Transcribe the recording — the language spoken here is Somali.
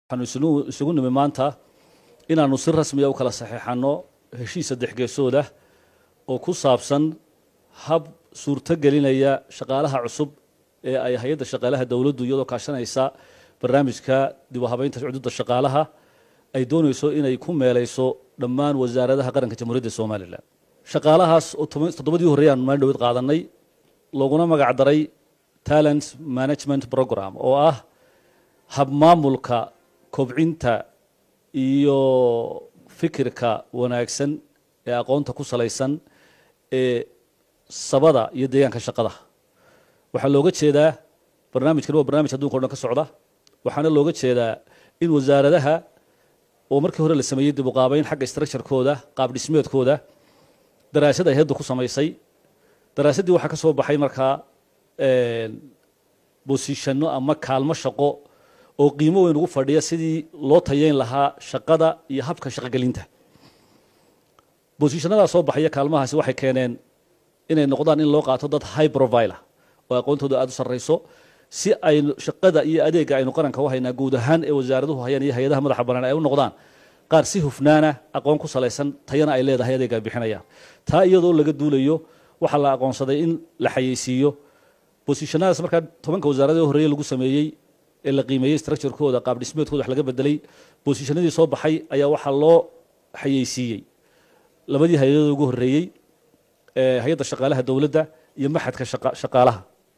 waxaanu isugu nimi maanta inaanu si rasmiya u kala saxeexanno heshiis saddex geesoodah oo ku saabsan hab suurto gelinaya shaqaalaha cusub ee ay hay-adda shaqaalaha dowladdu iyadoo kaashanaysa barnaamijka dib u habeynta cududa shaqaalaha ay doonayso inay ku meelayso dhammaan wasaaradaha qaranka jamhuuriyadda somalilan shaqaalahaas oo toddobadii horreey aanu maalin dhowed qaadanay looguna magac daray talent management program oo ah habmaamulka kobcinta iyo fikirka wanaagsan ee aqoonta ku salaysan ee sabada iyo deegaanka shaqada waxaa looga jeedaa barnaamijkan waa barnamij adunka o dhan ka socda waxaana looga jeedaa in wasaaradaha oo markii hore la sameeyey dib u qaabeyn xagga structurekooda qaab dhismeedkooda daraasad ay hadda ku samaysay daraasaddii waxaa ka soo baxay markaa bosishano ama kaalmo shaqo oo qiimo weyn ugu fadhiya sidii loo tayeyn lahaa shaqada iyo habka shaqogelinta bosishanadaa soo baxaya kaalmahaasi waxay keeneen inay noqdaan in loo qaato dad high profile oo aqoontooda aada u sarreyso si ay shaqada iyo adeega aynu qaranka u haynaa guud ahaan ee wasaaraduhu hayaan iyo hay-adaha madaxa banaan ay u noqdaan qaar si hufnaana aqoon ku salaysan tayana ay leedahay adeega ay bixinayaan taa iyadoo laga duulayo waxaa la aqoonsaday in la xayeysiiyo bosishannadaas markaa tobanka wasaarada horreeye lagu sameeyey ee la qiimeeyey structurekooda qaab dhismeedkooda wax laga bedelay bosishanadii soo baxay ayaa waxaa loo xayeysiiyey labadii hay-adooda ugu horreeyey hay-adda shaqaalaha dowladda iyo maxadka shaqaalaha